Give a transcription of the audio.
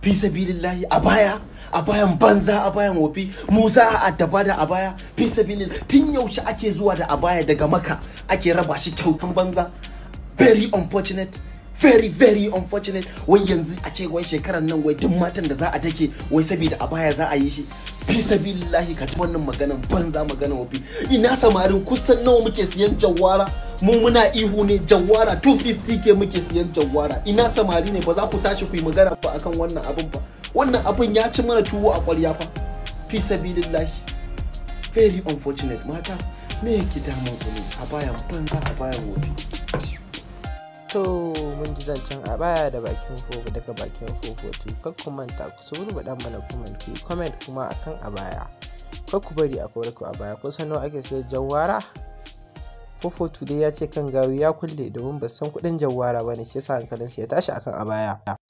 fi sabilillahi a baya a bayan banza a bayan wofi mu za a addaba da a baya fi sabilin tun yaushe ake zuwa da a baya daga maka ake raba shi kyautan banza very unfortunate very very unfortunate wai yanzu a ce wai shekarar nan wai duk matan da za a take wai saboda a baya za a yi shi fi sabilillahi ka ci wannan maganan banza maganan wofi ina samarin kusan nawa muke siyan jawara mu muna ihu ne jawara 250 ke muke siyan jawara ina samari ne ba za ku tashi ku yi magana ba akan wannan abin ba wannan abin ya ci mana tuwo a kwarya fa fi sabilillahi very unfortunate mata me yake damun ku ne a bayan banza a bayan wofi to mun ji zancen a baya da bakin fofo daga bakin fofotu kar ku manta ku su dan mana comment ku comment kuma akan a baya kar ku bari a kore ku a baya ko nawa ake sayar jawara fofotu dai ya ce kan gawi ya kulle domin ba san kudin jawara bane shi yasa hankalinsa ya tashi akan a baya